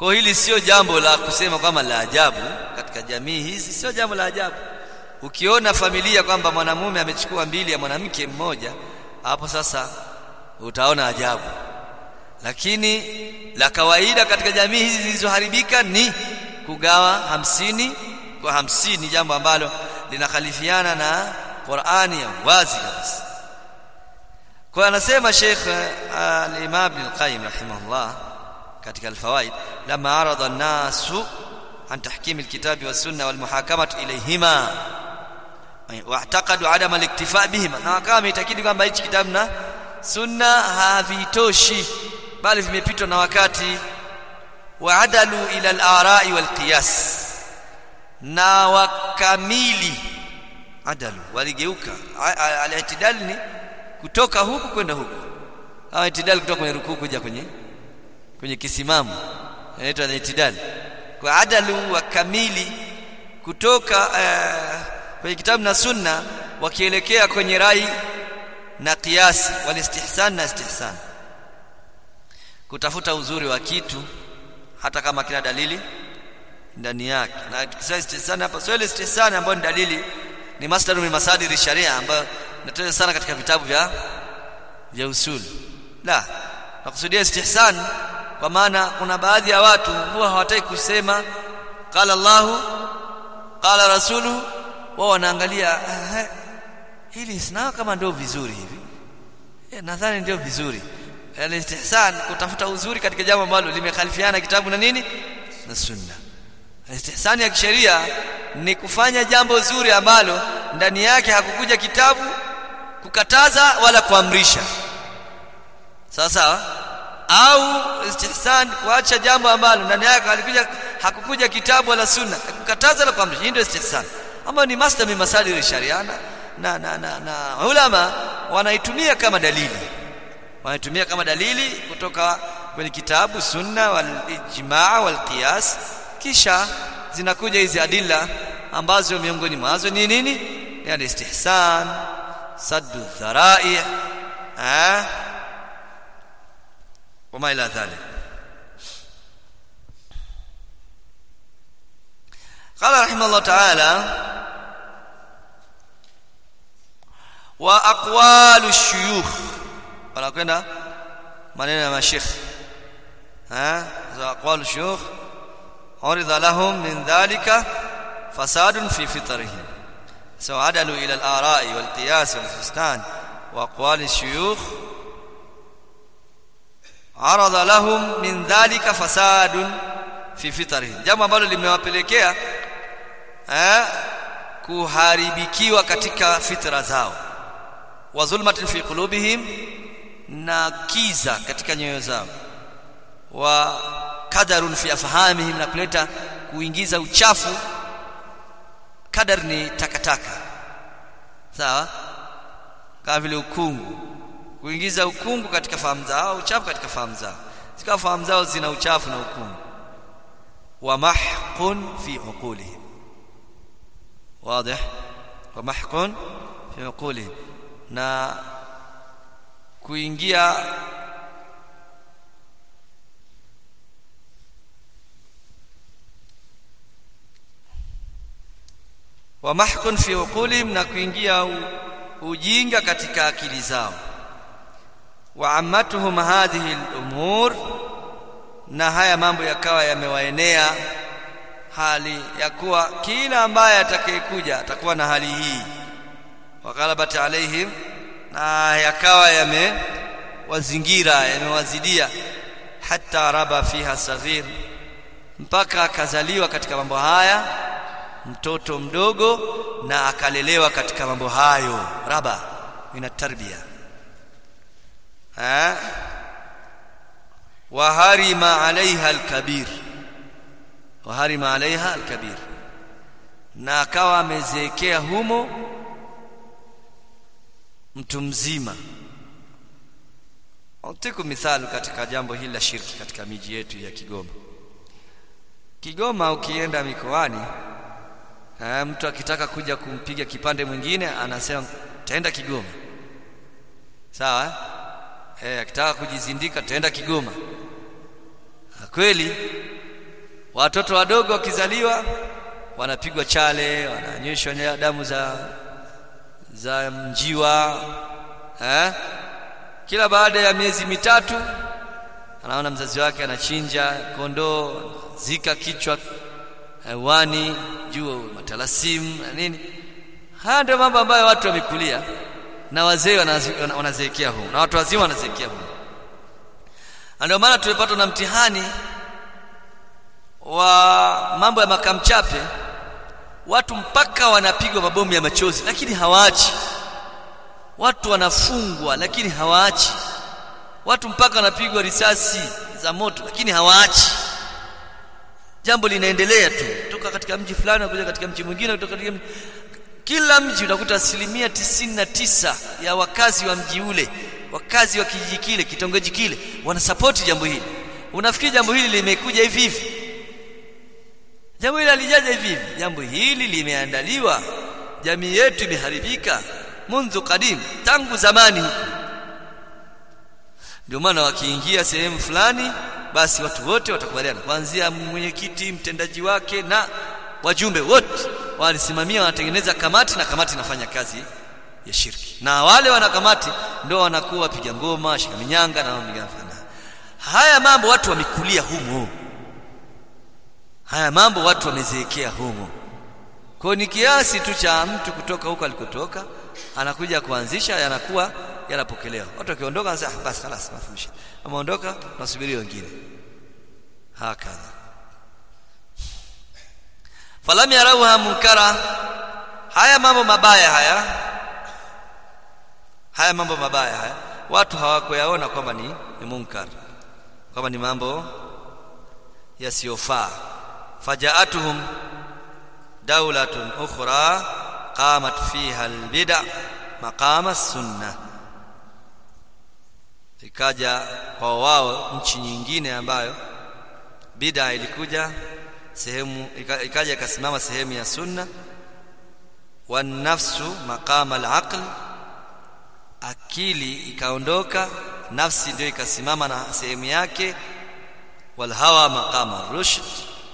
kwa hili sio jambo la kusema kwamba la ajabu katika jamii hizi sio jambo la ajabu ukiona familia kwamba mwanamume amechukua mbili ya mwanamke mmoja hapo sasa utaona ajabu lakini la kawaida katika jamii hizi zilizoharibika ni kugawa hamsini kwa hamsini jambo ambalo linakhalifiana na Qur'ani ya wazi kabisa kwa anasema Sheikh al-Imam Ibn al-Qayyim rahimahullah katika al-Fawaid lama arada an-nasu an tahkim al-kitab wa sunna wal muhakamatu ilayhima واعتقدوا عدم الاكتفاء بهما na wakawa wameitakidi kwamba hichi kitabu na sunna havitoshi bali vimepitwa na wakati waadalu ila al-ara'i wal qiyas na wakamili adalu waligeuka al-i'tidal ni kutoka huku kwenda huku au i'tidal kutoka kwenye rukuu kuja kwenye kwenye kisimamo inaitwa al-i'tidal kwa adalu wakamili kutoka uh, kwenye kitabu na sunna wakielekea kwenye rai na kiasi walistihsan na istihsan kutafuta uzuri wa kitu hata kama kina dalili ndani yake na tukisema istihsan hapa sio ile istihsan ambayo ni dalili ni masdaru min masadiri sharia ambayo inatoka sana katika vitabu vya vya usul la nakusudia istihsan kwa maana kuna baadhi ya watu huwa hawataki kusema qala Allahu qala rasuluhu wao wanaangalia eh, hili sina kama ndio vizuri hivi eh, nadhani ndio vizuri al-istihsan kutafuta uzuri katika jambo ambalo limekhalifiana kitabu na nini na sunna istihsan ya kisheria ni kufanya jambo zuri ambalo ndani yake hakukuja kitabu kukataza wala kuamrisha sawa sawa au istihsan kuacha jambo ambalo ndani yake halikuja hakukuja kitabu wala sunna kukataza wala kuamrisha hii ndio istihsan ambayo ni master min masadir sharia na, na, na, na ulama wanaitumia kama dalili wanaitumia kama dalili kutoka kwenye kitabu sunna wal ijmaa wal qiyas kisha zinakuja hizi adilla ambazo miongoni mwazo ni nini yani istihsan saddu dharai eh wama ila dhalik قال رحمه الله تعالى واقوال الشيوخ wanakwenda maneno ya mashekh ha za aqwal shuyukh urida lahum min dhalika fasadun fi fitrihim so adalu ila al-ara'i wal qiyas wal fistan wa aqwal shuyukh arada lahum min dhalika fasadun fi fitrihim jambo ambalo limewapelekea eh kuharibikiwa katika fitra zao wa zulmatin fi qulubihim na kiza katika nyoyo zao wa kadarun fi afhamihim na kuleta kuingiza uchafu kadar ni takataka sawa kama vile ukungu kuingiza ukungu katika fahamu zao uchafu katika fahamu zao zikawa fahamu zao zina uchafu na ukungu wa mahqun fi uqulihim واضح ومحق في عقولهم na kuingia wa mahkun fi uqulihim na kuingia ujinga katika akili zao wa ammatuhum hadhihi al-umur na haya mambo yakawa yamewaenea hali ya kuwa kila ambaye atakayekuja atakuwa na hali hii wakalabat alaihim na yakawa yamewazingira yamewazidia hata raba fiha saghir mpaka akazaliwa katika mambo haya mtoto mdogo na akalelewa katika mambo hayo raba min tarbia eh wa harima alaiha alkabir wa harima alaiha alkabir na akawa amezeekea humo mtu mzima Utiku mithali katika jambo hili la shirki katika miji yetu ya Kigoma. Kigoma ukienda mikoani eh, mtu akitaka kuja kumpiga kipande mwingine anasema taenda Kigoma. Sawa? Eh, akitaka kujizindika taenda Kigoma. Na kweli watoto wadogo wakizaliwa wanapigwa chale wananyeshwa damu za za mjiwa eh? kila baada ya miezi mitatu anaona mzazi wake anachinja kondoo zika kichwa hewani juu matalasimu na nini haya ndio mambo ambayo watu wamekulia na wazee wanazeekea huko na watu wazima wanazeekea huko ndio maana tumepatwa na mtihani wa mambo ya makamchape watu mpaka wanapigwa mabomu ya machozi lakini hawaachi watu wanafungwa lakini hawaachi watu mpaka wanapigwa risasi za moto lakini hawaachi jambo linaendelea tu kutoka katika mji fulani kuja katika mji mwingine kutoka katika mji kila mji utakuta asilimia tisini na tisa ya wakazi wa mji ule wakazi wa kijiji kile kitongoji kile wanasapoti jambo hili unafikiri jambo hili limekuja hivi hivi jambo hili halijaja hivi hivi jambo hili limeandaliwa jamii yetu imeharibika mundu kadim tangu zamani huko ndio maana wakiingia sehemu fulani basi watu wote watakubaliana kuanzia mwenyekiti mtendaji wake na wajumbe wote walisimamia wanatengeneza kamati na kamati inafanya kazi ya shirki na wale wana kamati ndio wanakuwa wapiga ngoma shika minyanga na mambo haya mambo watu wamekulia humo haya mambo watu wamezeekea humo kwa ni kiasi tu cha mtu kutoka huko alikotoka anakuja kuanzisha yanakuwa yanapokelewa watu wakiondoka wanasema basi خلاص mafundisho ameondoka tunasubiri wengine hakadha falam yarauha munkara haya mambo mabaya haya haya mambo mabaya haya watu hawakuyaona kwamba ni, ni munkar kwamba ni mambo yasiyofaa fajaatuhum daulatun ukhra qamat fiha albid'a maqama sunna ikaja kwa wao nchi nyingine ambayo bid'a ilikuja sehemu ikaja ikasimama sehemu ya sunna wan nafsu maqama al-aql akili ikaondoka nafsi ndio ikasimama na sehemu yake wal hawa maqama rushd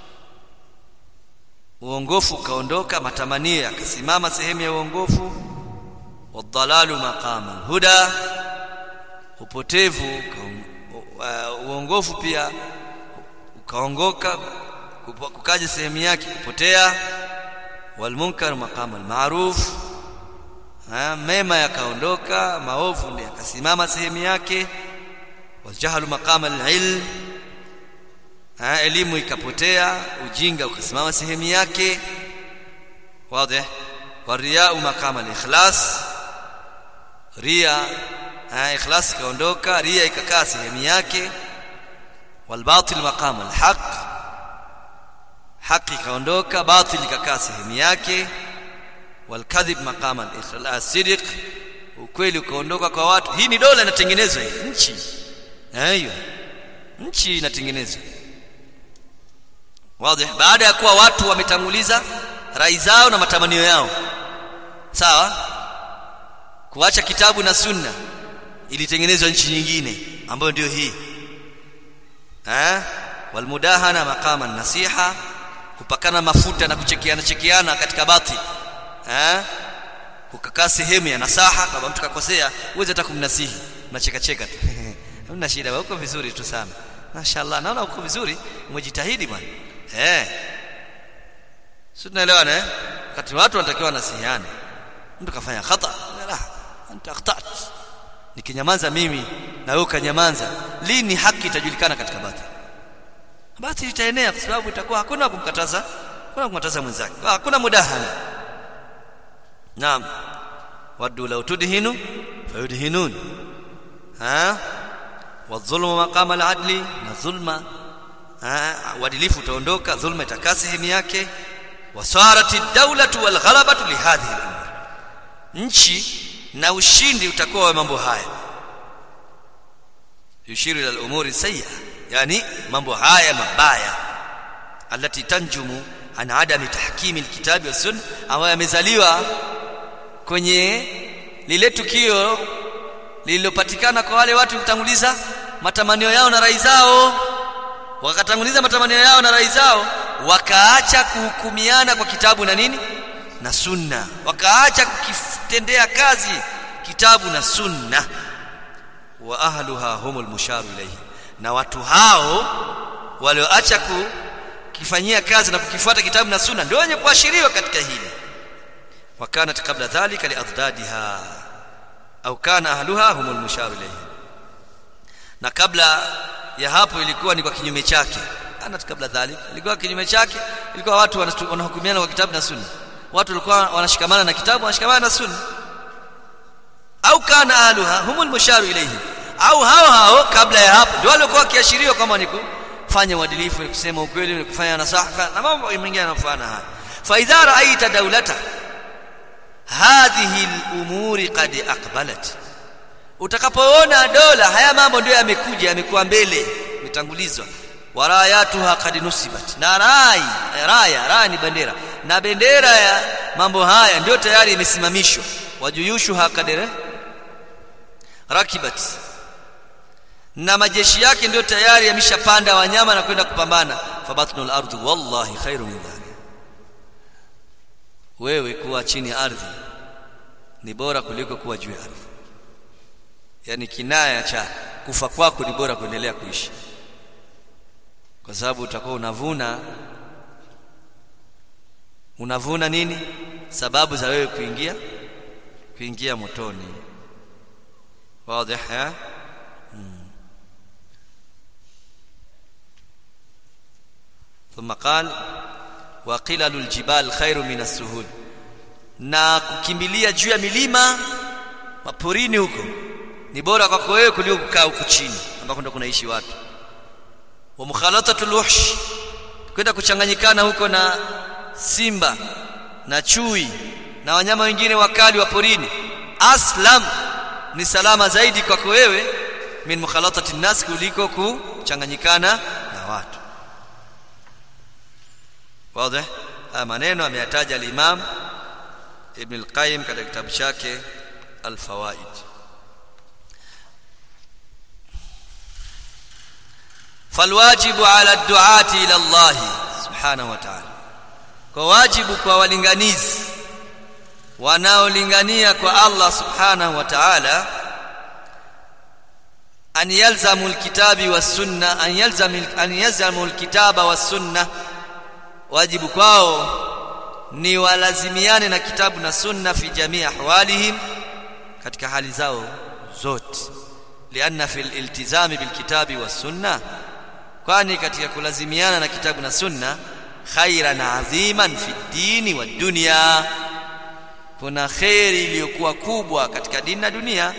uongofu ukaondoka matamanio yakasimama sehemu ya uongofu wadhalalu maqama huda upotevu uongofu pia ukaongoka kukaja sehemu yake kupotea walmunkar maqama almaruf mema yakaondoka maovu ndio yakasimama sehemu yake waljahlu maqama alilm elimu ikapotea ujinga ukasimama sehemu yake wazi wariyau maqama alikhlas ria ikhlas ikaondoka ria ikakaa sehemu yake walbatil maqama alhaq haki ikaondoka batil ikakaa sehemu yake walkadhib maqama al-sidq ukweli ukaondoka kwa watu hii ni dola inatengenezwa hii nchi aiyo nchi inatengenezwa wazi baada ya kuwa watu wametanguliza rai zao na matamanio yao sawa kuacha kitabu na sunna ilitengenezwa nchi nyingine ambayo ndio hii eh walmudahana maqama nasiha kupakana mafuta na kuchekeana chekeana katika batil eh kukakaa sehemu ya nasaha kama mtu kakosea uweze hata kumnasihi unacheka cheka tu hamna shida uko vizuri tu sana mashaallah naona uko vizuri umejitahidi bwana eh sio tunaelewana eh wakati watu wanatakiwa nasihiane mtu kafanya khata la anta akhtat nikinyamaza mimi na wewe ukanyamaza lini haki itajulikana katika batil batil itaenea kwa sababu itakuwa hakuna kumkataza hakuna kumkataza mwenzake hakuna mudahana naam waddu law tudhinu fayudhinun ha wadhulmu maqama al-adli na dhulma uadilifu utaondoka dhulma itakaa sehemu yake wasarati dawlatu wal ghalabatu li hadhihi al-umur nchi na ushindi utakuwa wa mambo haya yushiru ila al-umuri sayyi'a yani mambo haya mabaya alati tanjumu an adami tahkimi alkitabi was sunna ambayo yamezaliwa kwenye lile tukio lililopatikana kwa wale watu kutanguliza matamanio yao na rai zao wakatanguliza matamanio yao na rai zao wakaacha kuhukumiana kwa kitabu na nini na sunna wakaacha kukitendea kazi kitabu na sunna wa ahluha humul musharu ilayhi na watu hao walioacha kukifanyia kazi na kukifuata kitabu na sunna ndio wenye kuashiriwa katika hili wakanat kabla dhalika liadhdadiha au kana ahluha humul musharu ilayhi na kabla ya hapo ilikuwa ni kwa kinyume chake kanat kabla dhalika ilikuwa kinyume chake ilikuwa watu wanahukumiana kwa kitabu na sunna watu walikuwa wanashikamana na kitabu wanashikamana na sunna au kana ahluha humul musharu ilayhi au hao hao kabla ya hapo ndio walikuwa kiashiriwa kama ni kufanya uadilifu ni kusema ukweli ni kufanya nasaha na mambo mengine yanayofanana haya fa idha ra'aita dawlata hadhihi al-umuri qad aqbalat utakapoona dola haya mambo ndio yamekuja yamekuwa mbele mitangulizwa warayatuha qad nusibat na rai raya raya ni bendera na bendera ya mambo haya ndio tayari imesimamishwa wajuyushuha kadere rakibat na majeshi yake ndio tayari yameshapanda wanyama na kwenda kupambana fabatnul ardi wallahi khairu min dhalik wewe kuwa chini ya ardhi ni bora kuliko kuwa juu ya ardhi yani kinaya cha kufa kwako ni bora kuendelea kuishi kwa sababu utakuwa unavuna unavuna nini sababu za wewe kuingia kuingia motoni wazi ha ثم قال وقلل الجبال خير من السهول na kukimbilia juu ya milima maporini huko ni bora kwako wewe kuliko kukaa huku chini ambako ndo kunaishi watu wa mukhalatatul wahsh kwenda kuchanganyikana huko na simba na chui na wanyama wengine wakali wa porini aslam ni salama zaidi kwako wewe min mukhalatati nas kuliko kuchanganyikana na watu wazi haya maneno ameyataja al-Imam Ibn al-Qayyim katika kitabu chake Al-Fawaid falwajibu ala ad-du'ati ila Allah subhanahu wa ta'ala kwa wajibu kwa walinganizi wanaolingania kwa Allah subhanahu wa ta'ala an yalzamu alkitabi was sunna an yalzamu an yalzamu alkitaba was sunna wajibu kwao ni walazimiane na kitabu na sunna fi jamii ahwalihim katika hali zao zote lianna fil iltizami bil kitabi was sunna kwani katika kulazimiana na kitabu na sunna khairan adhiman fi dini wa dunya kuna khairi iliyokuwa kubwa katika dini na dunia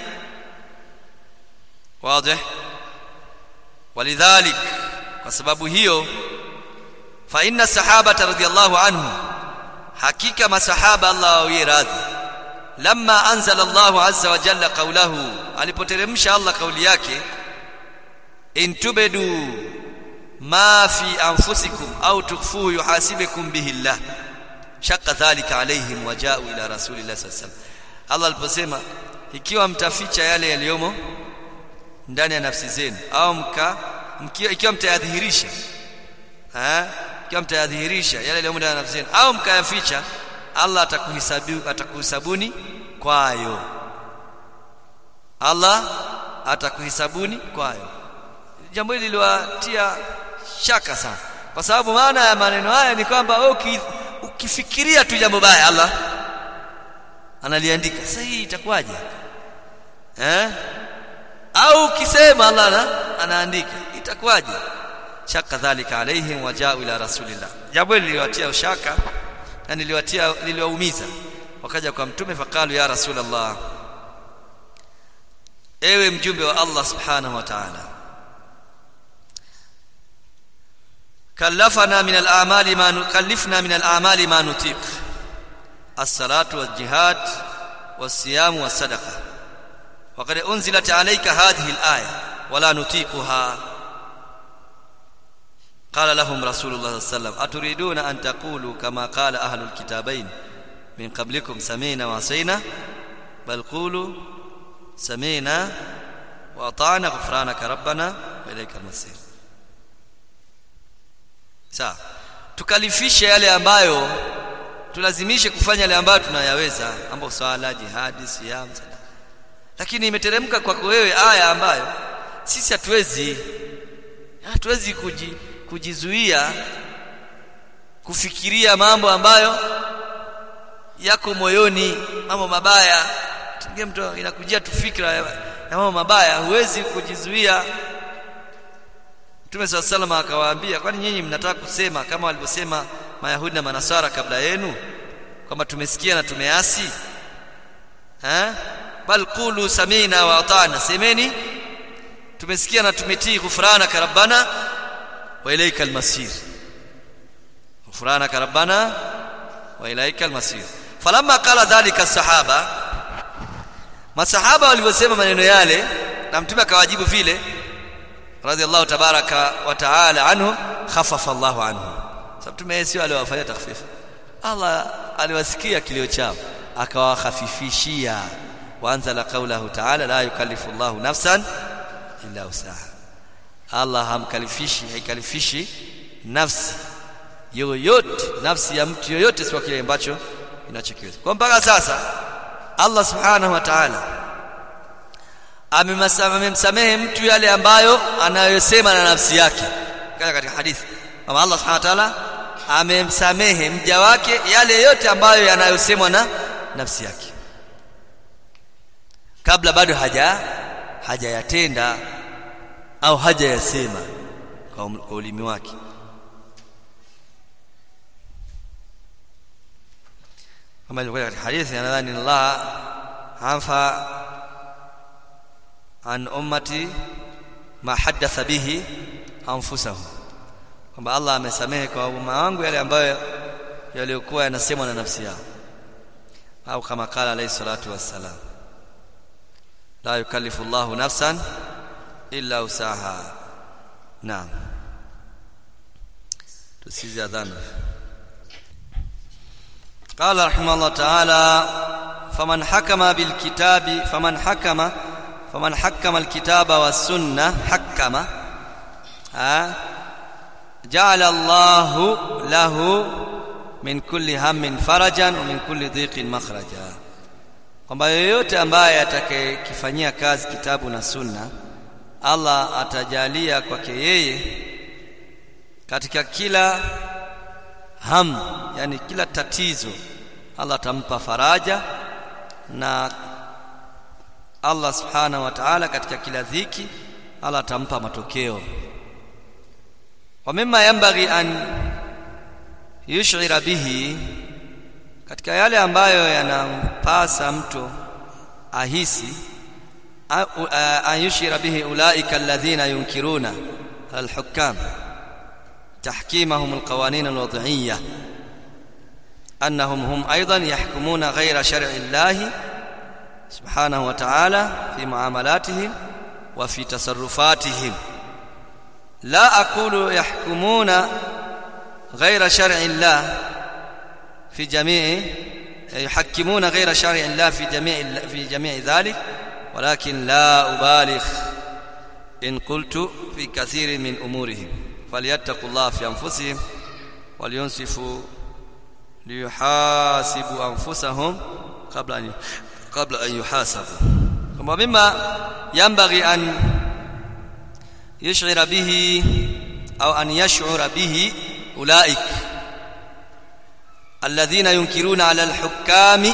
wazi walidhalik kwa sababu hiyo fa inna sahabata radhiyallahu anhu hakika masahaba Allah awie radhi lamma anzala Allah azza wa jalla qawlahu alipoteremsha Allah kauli yake intubedu ma fi anfusikum au tukfuhu yuhasibukum bihi Allah shaqqa dhalika alaihim waja'u ila rasulillah sallallahu alaihi wasallam Allah aliposema ikiwa mtaficha yale yaliyomo ndani ya nafsi zenu au mka mkiwa ikiwa mtayadhihirisha eh ikiwa mtayadhihirisha yale yaliyomo ndani ya nafsi zenu au mkayaficha Allah atakuhesabu atakuhesabuni kwayo Allah atakuhesabuni kwayo jambo hili liliwatia shaka sana kwa sababu maana ya maneno haya ni kwamba wewe ukifikiria tu jambo baya Allah analiandika sasa hii itakuwaje eh au ukisema Allah ana, anaandika itakuwaje shaka dhalika alaihim wajao ila rasulillah jambo hili liliwatia ushaka na niliwatia niliwaumiza wakaja kwa mtume fakalu ya rasulullah ewe mjumbe wa Allah subhanahu wa ta'ala كلفنا من الأعمال ما نكلفنا من الأعمال ما نطيق الصلاة والجهاد والصيام والصدقة وقد أنزلت عليك هذه الآية ولا نطيقها قال لهم رسول الله صلى الله عليه وسلم أتريدون أن تقولوا كما قال أهل الكتابين من قبلكم سمينا وعصينا بل قولوا سمينا وأطعنا غفرانك ربنا وإليك المصير sawa tukalifishe yale ambayo tulazimishe kufanya yale ambayo tunayaweza ambayo swala jihadi siyam sadaka lakini imeteremka kwako wewe aya ambayo sisi hatuwezi hatuwezi kuji, kujizuia kufikiria mambo ambayo yako moyoni mambo mabaya tungie mtu inakujia tu fikra ya mambo mabaya huwezi kujizuia Mtume swalla salama akawaambia kwani nyinyi mnataka kusema kama walivyosema Mayahudi na Manasara kabla yenu kwamba tumesikia na tumeasi eh bal qulu samina wa ata'na semeni tumesikia na tumetii ghufranaka rabbana wa ilayka almasir ghufranaka rabbana wa ilayka almasir falamma qala dhalika sahaba masahaba walivyosema maneno yale na mtume akawajibu vile radhiallahu tabaraka wa taala anhu khaffafa Allahu anhu sababu mtume sio aliwafanyia takhfifu Allah aliwasikia kilio chao akawakhafifishia waanzala qawlahu ta'ala la yukallifu Allahu nafsan illa usaha Allah hamkalifishi haikalifishi nafsi yoyote nafsi ya mtu yoyote sio kile ambacho inachokiweza kwa mpaka sasa Allah subhanahu wa ta'ala amemsamehe mtu yale ambayo anayosema na nafsi yake kama katika hadithi kama Allah subhanahu wa ta'ala amemsamehe mja wake yale yote ambayo yanayosemwa na nafsi yake kabla bado haja hajayatenda au hajayasema kwa ulimi wake kama ilivyo katika hadithi nadhani Allah anfa an ummati ma hadatha bihi anfusahum kwamba Allah amesamehe kwa umma wangu yale ambayo yaliokuwa yanasemwa na nafsi yao au kama kala alayhi salatu wassalam la yukallifu Allahu nafsan illa usaha naam tusizi adhana قال رحمه الله تعالى فمن حكم بالكتاب فمن حكم فمن حكم الكتاب والسنه حكم ها جعل الله له من كل هم فرجا ومن كل ضيق مخرجا kwamba yoyote ambaye atakayekifanyia kazi kitabu na sunna Allah atajalia kwake yeye katika kila ham yani kila tatizo Allah atampa faraja na Allah subhanahu wa ta'ala katika kila dhiki Allah atampa matokeo wa mimma yanbaghi an yush'ira bihi katika yale ambayo yanampasa mtu ahisi an yushira bihi ulaika alladhina yunkiruna alhukam تحكيمهم القوانين الوضعية أنهم هم أيضا يحكمون غير شرع الله سبحانه وتعالى في معاملاتهم وفي تصرفاتهم لا أقول يحكمون غير شرع الله في جميع يحكمون غير شرع الله في جميع في جميع ذلك ولكن لا أبالغ إن قلت في كثير من أمورهم فليتقوا الله في أنفسهم ولينصفوا ليحاسبوا أنفسهم قبل أن قبل أن يحاسبوا ومما ينبغي أن يشعر به أو أن يشعر به أولئك الذين ينكرون على الحكام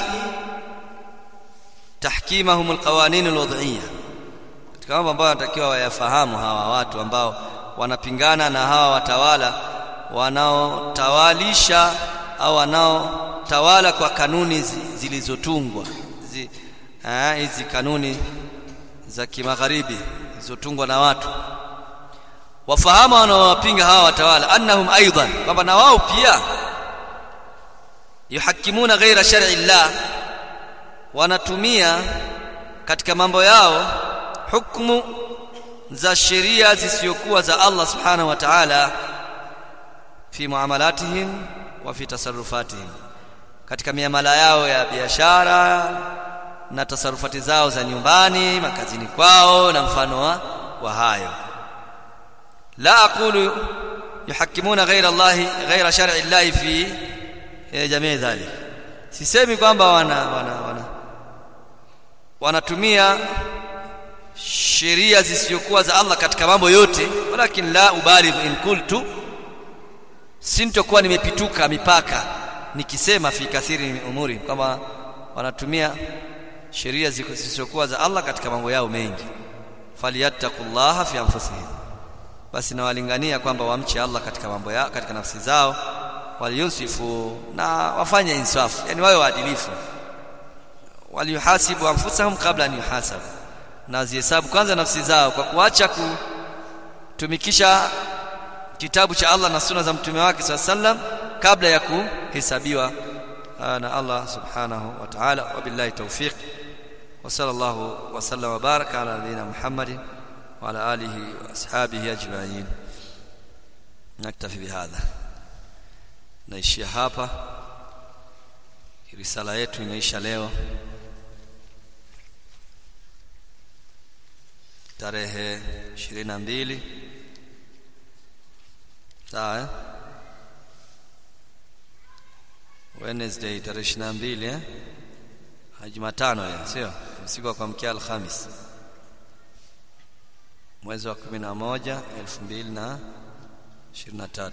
تحكيمهم القوانين الوضعيه katika mambo ambayo wanatakiwa wayafahamu hawa watu ambao wanapingana na hawa watawala wanaotawalisha au wanaotawala kwa kanuni zilizotungwa hizi hizi kanuni za kimagharibi zilizotungwa na watu wafahamu wanaowapinga hawa watawala annahum aidan kwamba na wao pia yuhakimuna ghaira shar'i llah wanatumia katika mambo yao hukumu za sheria zisizokuwa za Allah subhanahu wa ta'ala fi muamalatihim wa fi tasarrufatihim katika miamala yao ya biashara na tasarufati zao za nyumbani makazini kwao na mfano wa, wa hayo la aqulu yuhakimuna ghaira Allah ghaira shar'i Allah fi jamii dhalik sisemi kwamba wana wana wana wanatumia sheria zisizokuwa za Allah katika mambo yote walakin la ubaligh in qultu sintokuwa nimepituka mipaka nikisema fi kathiri umuri kama wanatumia sheria zisizokuwa za Allah katika mambo yao mengi falyattaqullaha fi anfusihim basi nawalingania kwamba wamche Allah katika mambo yao katika nafsi zao waliyunsifu na wafanye insafu yani wawe waadilifu waliyuhasibu anfusahum kabla an yuhasabu na zihesabu kwanza nafsi zao kwa kuacha kutumikisha kitabu cha Allah na sunna za mtume wake sallam kabla ya kuhesabiwa na Allah subhanahu wa ta'ala wabillahi tawfiq wa sallallahu wa sallam wa baraka ala nabiyyina Muhammadin wa ala alihi wa ashabihi ajma'in naktafi bihadha naishia hapa risala yetu inaisha leo tarehe 22 sawa eh? Wednesday tarehe 22 eh Jumatano ya sio usiku wa kuamkia Alhamis mwezi wa 11 2023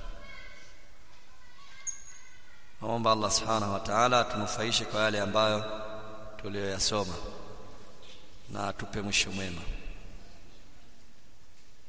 Naomba Allah Subhanahu wa Ta'ala atunufaishe kwa yale ambayo tuliyoyasoma na atupe mwisho mwema